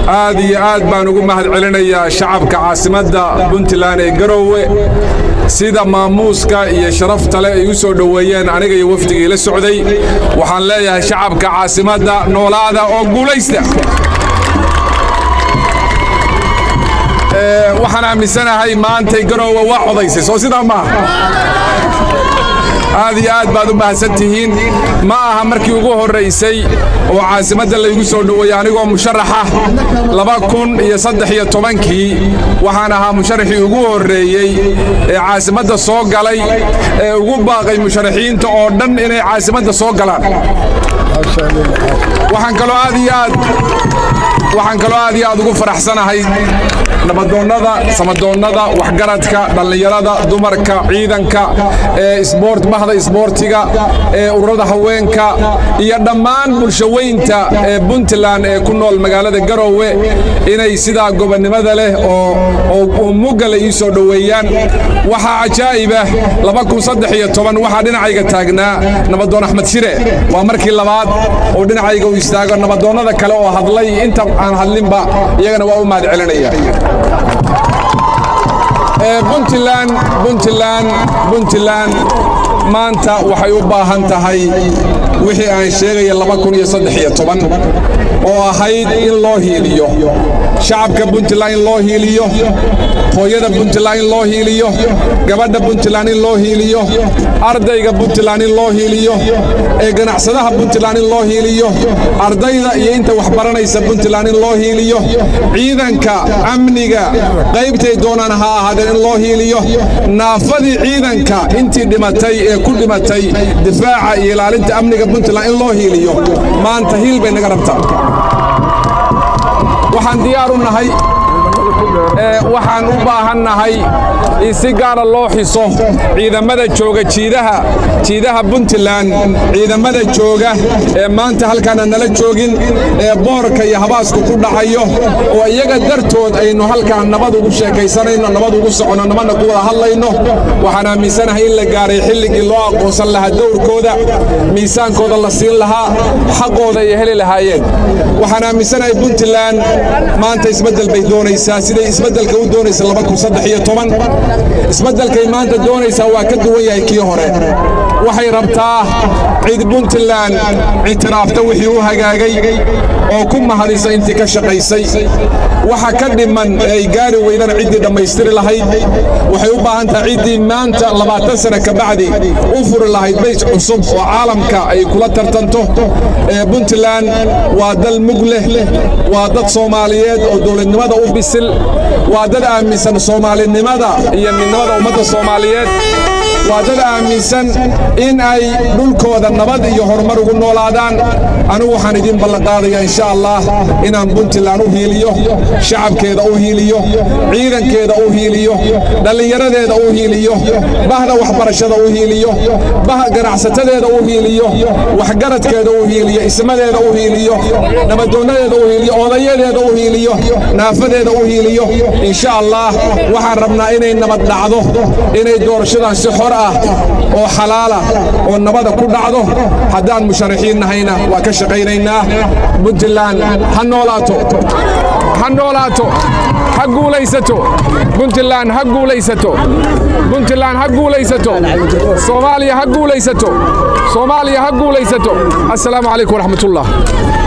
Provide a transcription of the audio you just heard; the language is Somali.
aad iyo aad baan ugu mahad celinayaa shacabka caasimadda puntland ee garoowe sida maamuuska iyo sharafta leh ay u soo dhoweeyeen aniga iyo wafdigii la socday waxaan leeyahay shacabka caasimadda noolaada oo guulaysta waxaan aaminsanahay maantay garoowe waa codaysay soo sidaa maaha aad iyo aad baad u mahadsan tihiin ma aha markii ugu horraysay oo caasimadda laygu soo dhoweeyey anigoo musharaxa laba kun iyo saddex iyo tobankii waxaan ahaa musharaxii ugu horreeyey ee caasimadda soo galay ee ugu baaqay musharaxiinta oo dhan inay caasimadda soo galaan waxaan kaloo aad iyo aad waxaan kaloo aad iyo aad ugu faraxsanahay nabadoonnada samadoonnada waxgaradka dhallinyarada dumarka ciidanka ee isboort bahda isboortiga ee ururada haweenka iyo dhammaan bulshaweynta ee puntland ee ku nool magaalada garoowe inay sidaa gobonnimada leh oo mugale ii soo dhoweeyaan waxaa cajaa'ibah waxaa dhinacayga taagnaa nabadoon axmed shire waa markii labaad oo dhinacayga u istaago nabadoonnada kale oo hadlay inta aan hadlinba iyagana waa u mahad celinaya puntland puntland puntland maanta waxay u baahan tahay wixii aan sheegaya oo ahayd in loo hiiliyo shacabka puntland in loo hiiliyo hooyada puntland in loo hiiliyo gabadha puntland in loo hiiliyo ardayga puntland in loo hiiliyo ee ganacsadaha puntland in loo hiiliyo ardayda iyo inta waxbaranaysa puntland in loo hiiliyo ciidanka amniga qaybtay doonaan ha ahaadeen in loo hiiliyo naafadii ciidanka intii dhimatay ee ku dhimatay difaaca iyo ilaalinta amniga puntland in loo hiiliyo maanta hiil bay naga rabtaa waxaan diyaar u nahay waxaan u baahannahay in si gaara loo xiso ciidamada jooga jiidaha jiidaha puntland ciidamada jooga ee maanta halkaana nala joogin ee boorka iyo habaasku ku dhacayo oo iyaga dartood aynu halkaan nabad ugu sheekaysanayno nabad ugu soconno nabadna ku wada hadlayno waxaan aaminsanahay in la gaaray xilligii loo aqoonsan lahaa dowrkooda miisaankooda la siin lahaa xaqooda ay heli lahaayeen waxaan aaminsanahay puntland maanta isbeddel bay doonaysaa siday isbeddelka u doonaysa isbeddelkay maanta doonaysaa waa ka duwan yahay kii hore waxay rabtaa cid puntland ictiraafta wixii u hagaagay oo ku mahadisa intii ka shaqaysay waxa ka dhiman ee ay gaari weydana ciddii dhammaystiri lahayd waxay u baahan tahay ciddii maanta labaatan sana ka bacdi u furi lahayd bays cusub oo caalamka ay kula tartanto ee puntland waa dal mug leh waa dad soomaaliyeed oo dowladnimada u bisil waa dad aaminsan soomaalinimada iyo midnimada ummadda soomaaliyeed waa dad aaminsan in ay dhulkooda nabad iyo horumar ugu noolaadaan anigu waxaan idiin ballanqaadaya insha allah inaan puntland u hiiliyo shacabkeeda u hiiliyo ciidankeeda u hiiliyo dhallinyaradeeda u hiiliyo bahda waxbarashada u hiiliyo ganacsatadeeda u hiiliyo waxgaradkeeda u hiiliyo ismadeeda u hiiliyo nabadoonadeeda u hiiliyo odayadeeda u hiiliyo naafadeeda u hiiliyo insha allah waxaan rabnaa inay nabad dhacdo inay doorashadan si xor ah oo xalaala oo nabada ku dhacdo haddaan musharaxiin nahayna waa ka shaqaynaynaa puntland ha noolaato ha noolaato ha guulaysato puntland ha guulaysato puntland ha guulaysato soomaaliya ha guulaysato soomaaliya ha guulaysato assalaamu calaykum waraxmatullah